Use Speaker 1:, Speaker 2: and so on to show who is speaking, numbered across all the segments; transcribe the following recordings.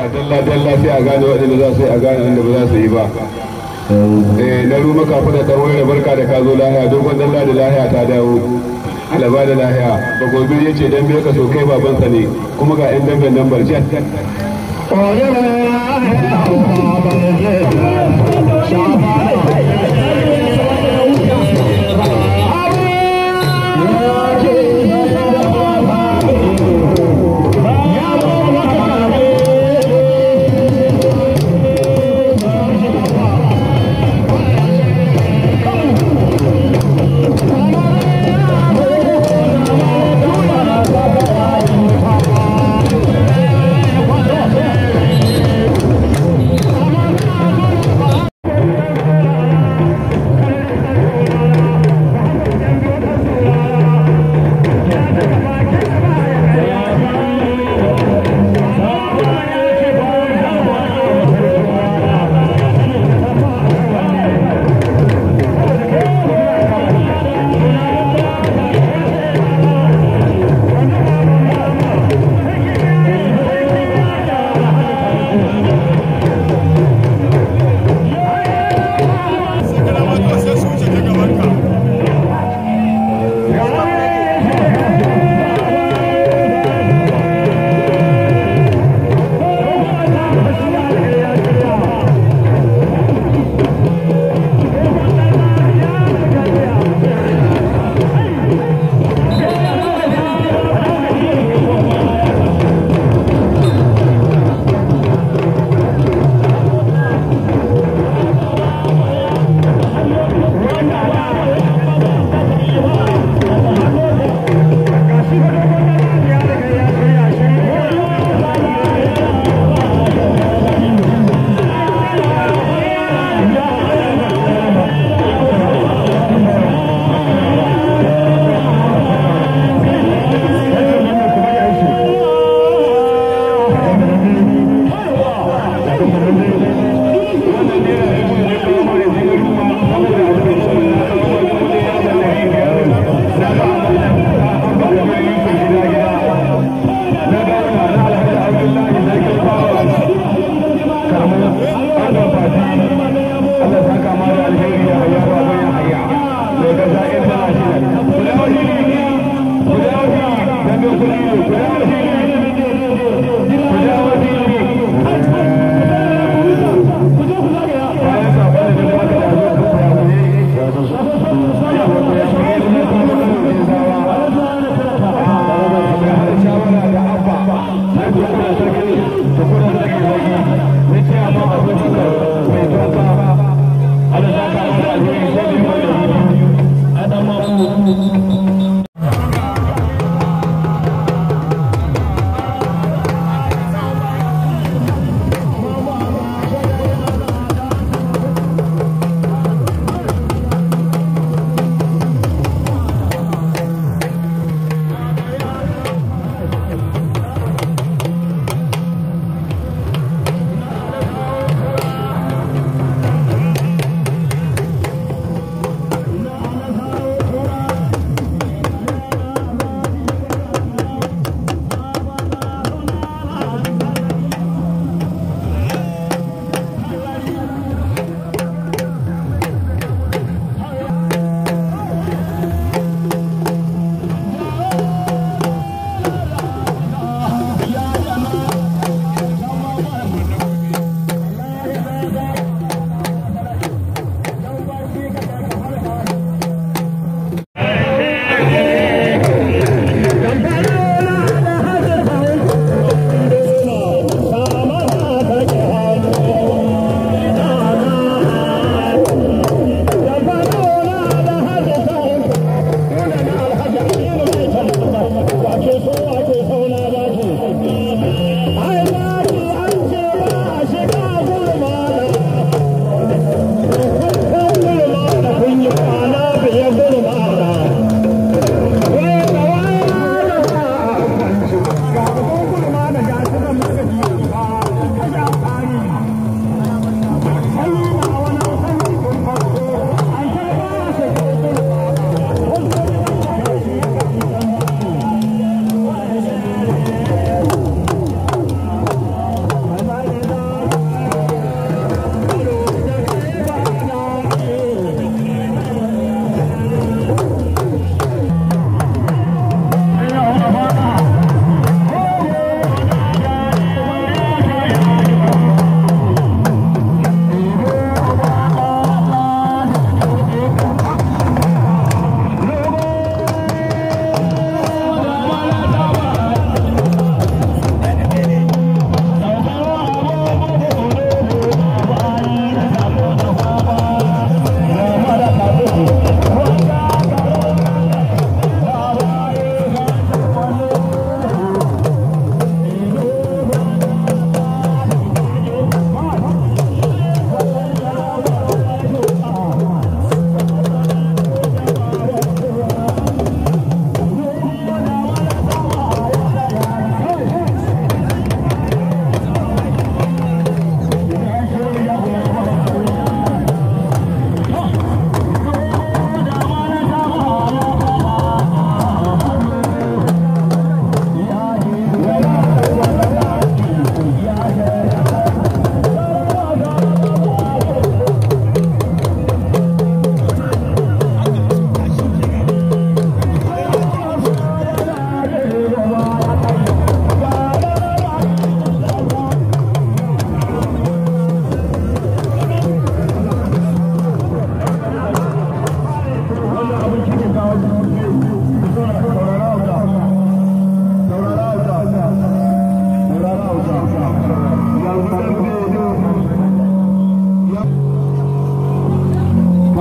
Speaker 1: dalla dalla sai a gane waɗanda za su yi a gane wanda ba za su yi ba eh na ruma kafin da dan wayar barka da ka zo lahiya dogon dalla da lahiya ta dawo alaba da lahiya ba gobe ya ce dan bai ka so kai babansa ne kuma ga yan damben nan barjat
Speaker 2: Thank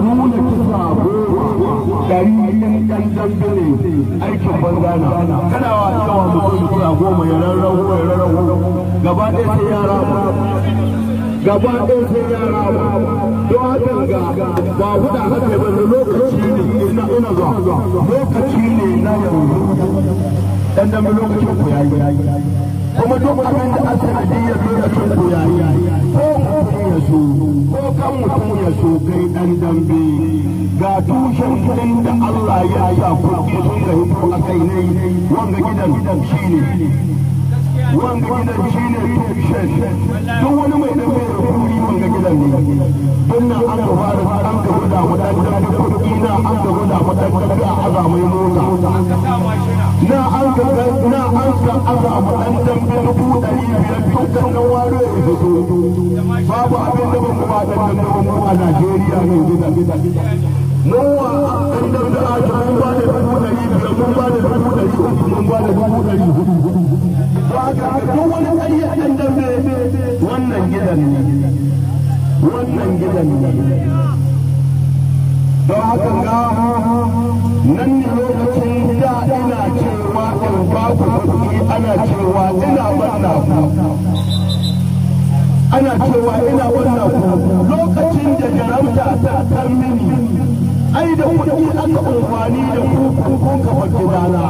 Speaker 2: nuna kisa goma dari ɗan ɗan dambe ne aikin banza na kana wa yawa mutum kisa goma ya rarrahu ya rarrahu gaba ɗaya sai yara gaba ɗaya sai yara don haka ga ba huda haka ba da lokaci ne ina ina zuwa lokaci ne na yanzu dan dambe lokacin ku yayi kuma duk abin da aka sanadiyyar lokacin ku yayi ko mutum ya so ko kan mutum ya so kai dan dambe ga tushen kudin da Allah ya sa kuɗi sun ga hito a kai ne wanga gidan shine wanga gidan shine tushen duk wani mai dambe da kuɗi wanga gidan ne don nan an ka fara an ka guda mu dan dambe kuɗi na an ka guda mu dan dambe a azamai mota na an ka na an ka azama dan dambe dubu ɗari biyar dukkan nan waro ya fito babu abin da ban ba dan dambe mu a Najeriya nan gidan mu wa dan dambe a ta mun ba da dubu ɗari biyar mun ba da dubu ɗari uku mun ba da dubu ɗari hudu to haka duk wani ƙarya dan dambe wannan gidan ne wannan gidan ne don haka ga nan ne lokacin da ina cewa in ba ku kuɗi ana cewa ina banna ku ana cewa ina banna ku lokacin da jaramta ta tar mini ai da kuɗi aka amfani da ku kun kafa gidana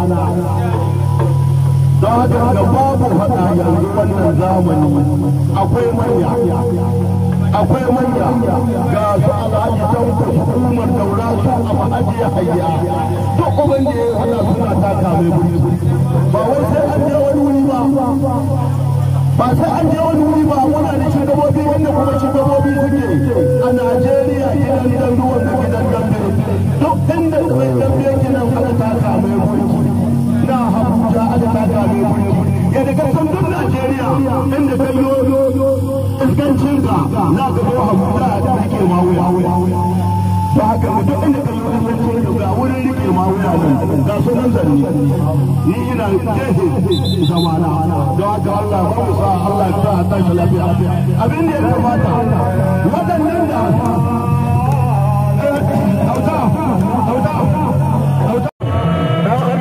Speaker 2: don haka ga babu faɗa yanzu wannan zamani akwai manya akwai manya ga su alhaji tanko hukumar daura su a ma'ajiya hayya duk uban da ya hada suna taka mai guri ba wai sai an je wani wuri ba ba sai an je wani wuri ba muna da shugabobi wanda kuma shugabobi suke a najeriya gidan dan ruwan da gidan dambe duk inda mai dambe yake nan aka taka mai guri na habuja aka taka mai guri yadda ka san duk najeriya inda kai yoyo iskancin ka na ga zo habuja da rike ma wuya ba haka mutum inda ka yi iskancin ka ga wurin rike ma wuya nan ga su nan zanni ni ina jehe zamana don haka Allah ba mu sa Allah ya sa a tashi lafiya abin da ya kamata waɗannan da auta auta auta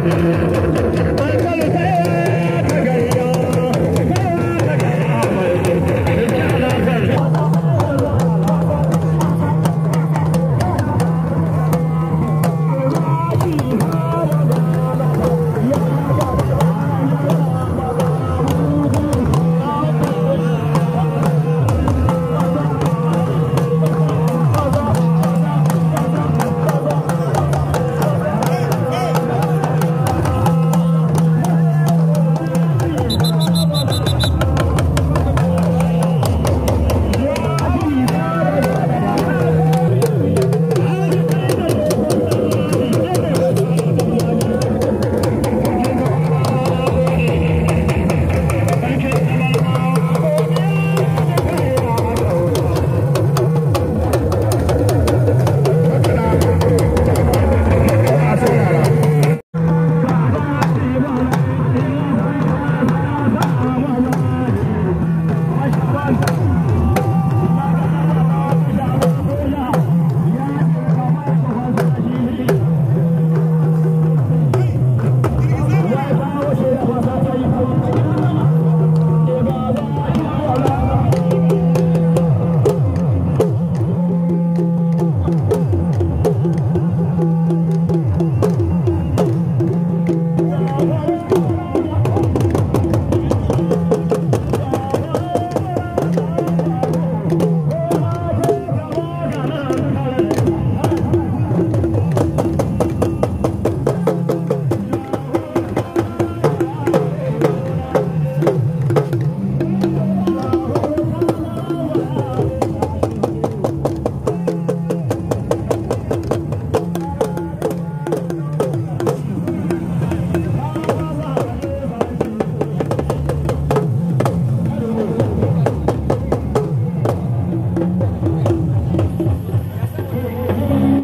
Speaker 2: Thank you.